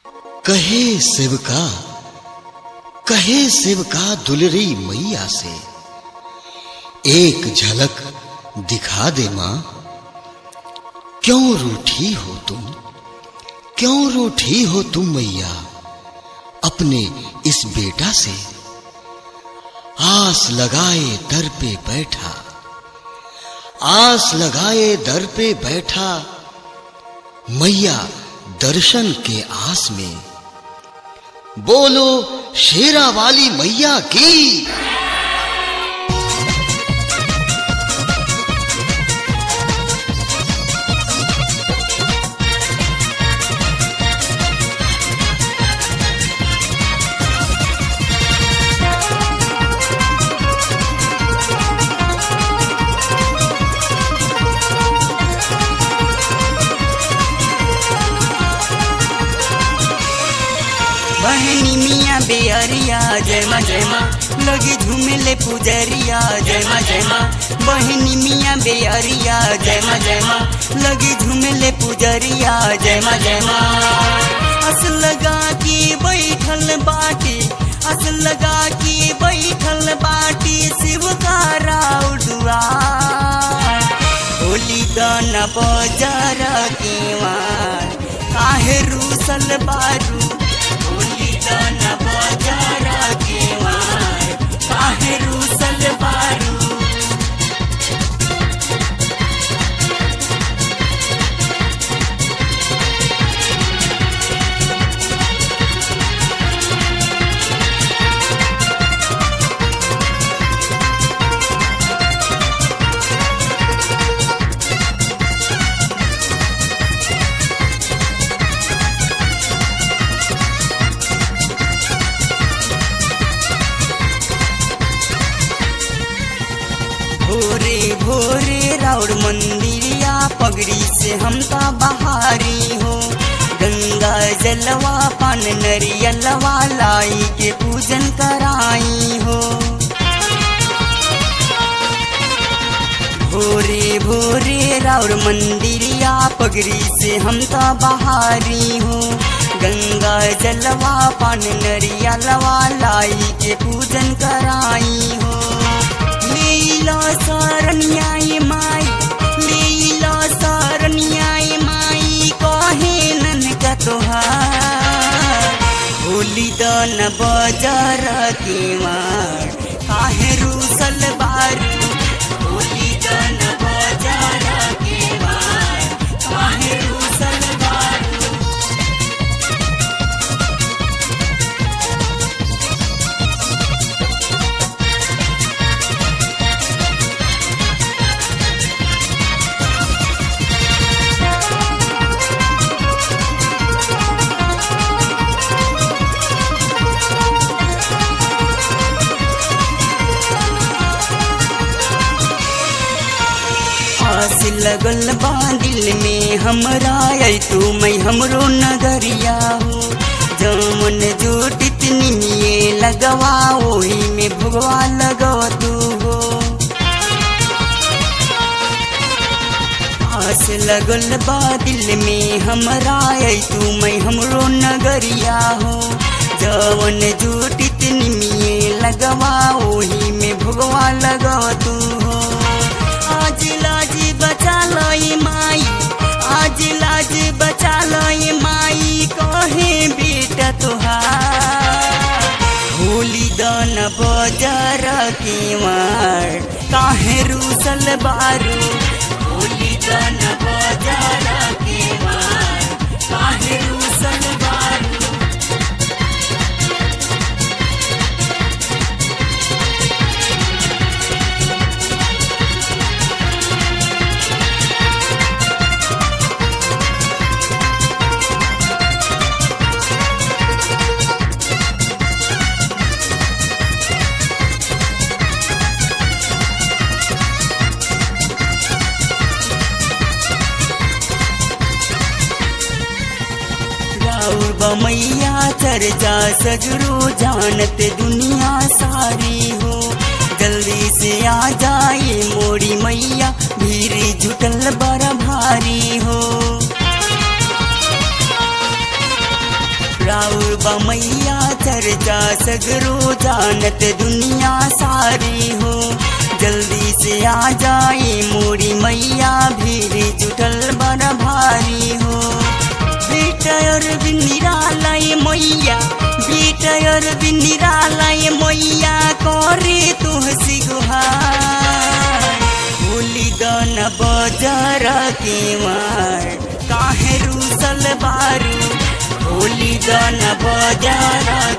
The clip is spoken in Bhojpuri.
कहे सेवका कहे सेवका दुलरी मैया से एक झलक दिखा दे मां क्यों रूठी हो तुम क्यों रूठी हो तुम मैया अपने इस बेटा से आस लगाए दर पे बैठा आस लगाए दर पे बैठा मैया दर्शन के आस में बोलो शेरा वाली मैया की बहनी मिया बेअरिया जय माँ जय माँ लगी झूमेले पुजरिया जय माँ जय माँ बहनी मिया बेअरिया जय माँ जय माँ लगी झूमेले पुजरिया जय माँ जय माँ अस लगा के बैठल बाटी अस लगा के बैठल बाटी शिव का राउडुआ होली दान बजार के मार काहे रूसल बारू होली दान बजार के मार काहे रूसल बारू भोरे भोरे राउर मंदिरिया पगड़ी से हम ता बहारी हो गंगा जलवा पान नरियलवा लाई के पूजन कराई हो भोरे भोरे राउर मंदिरिया पगड़ी से हम ता बहारी हो गंगा जलवा पान नरियलवा लाई के पूजन कराई हो लीला सरन्याय माई लीला सरन्याय माई कहे नन का तोहार होली दन बजार के मार काहे रूसल बारू होली दन बजार के मार काहे रूसल बारू आस लगल बा दिल में हमरा आई तू मैं हमरो नगरिया हो जमन जोटित निमिये लगवा ओही में भगवा लगवा तू हो आस लगल बा दिल में हमरा आई तू मैं हमरो नगरिया हो जवन जोटित निमिये लगवा ओही में भगवा लगवा तू हो आज लाज बचा लई माई आज लाज बचा लई माई कहे बेटा तुहार होली दान बजार के मार काहे रूसल बारू होली दान बजार के मार काहे रूसल बारू राउर बमैया चर्चा सगरो जानत दुनिया सारी हो जल्दी से आ जाए मोरी मैया भीड़ जुटल बड़ा भारी हो बा मैया चर्चा सगरो जानत दुनिया सारी हो जल्दी से आ जाए मोरी मैया भीड़ जुटल बड़ भारी हो बेटर निरालय मैया बेटर निरालय मैया करे तुहसी गुहार होली दन बजार के मार काहे रूसल बारू होली दन बजार